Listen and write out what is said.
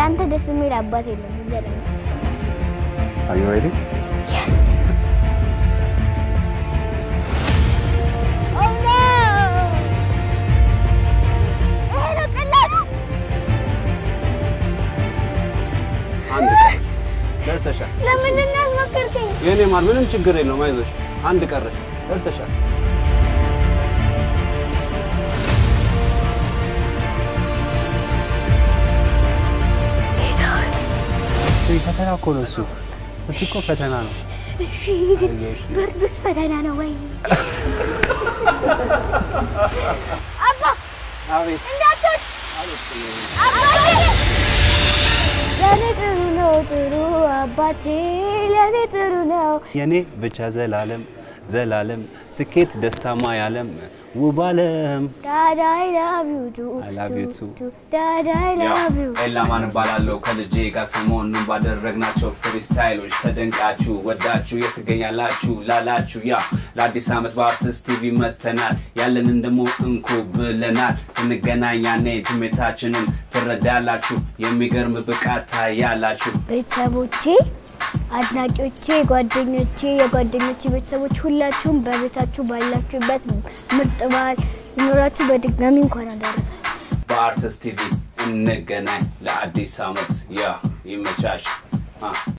እንዳንተ ደስ የሚል አባት የለም እዚህ ዓለም ውስጥ። Are you ready? Yes. Oh no! ይሄ ነው ቀላሉ። አንድ ቀን ደርሰሻል። ለምንድን ነው ያስሞከርከኝ? የኔ ማር ምንም ችግር የለውም። አይዞሽ፣ አንድ ቀረሽ፣ ደርሰሻል። እይ፣ ፈተና እኮ ነው እሱ። እሱ እኮ ፈተና ነው። እሺ፣ ግን ብርዱስ ፈተና ነው ወይ? አባ አቤት እንዳትወድ አባቴ ለኔ ጥሩ ነው ጥሩ አባቴ ለኔ ጥሩ ነው። የኔ ብቻ ዘላለም ዘላለም ስኬት ደስታማ ያለም ውብ አለም ዳድ አይ ላቭ ዩ ቱ I love you too. ዳድ አይ ላቭ ዩ ኤላማን እባላለሁ ከልጄ ጋር ሰሞኑን ባደረግናቸው ፍሪስታይሎች ተደንቃችሁ ወዳችሁ የት ትገኛላችሁ ላላችሁ ያ ለአዲስ ዓመት በአርቲስት ቲቪ መተናል ያለንን ደግሞ እንኩ ብለናል ስንገናኝ ያኔ ትሜታችንን ትረዳላችሁ የሚገርም ብቃት ታያላችሁ ቤተሰቦቼ፣ አድናቂዎቼ፣ ጓደኞቼ፣ የጓደኞቼ ቤተሰቦች ሁላችሁም በቤታችሁ ባላችሁበት ምርጥ በዓል ይኖራችሁ። በድጋሚ እንኳን አደረሳችሁ። በአርቲስት ቲቪ እንገናኝ ለአዲስ ዓመት ያ ይመቻች አ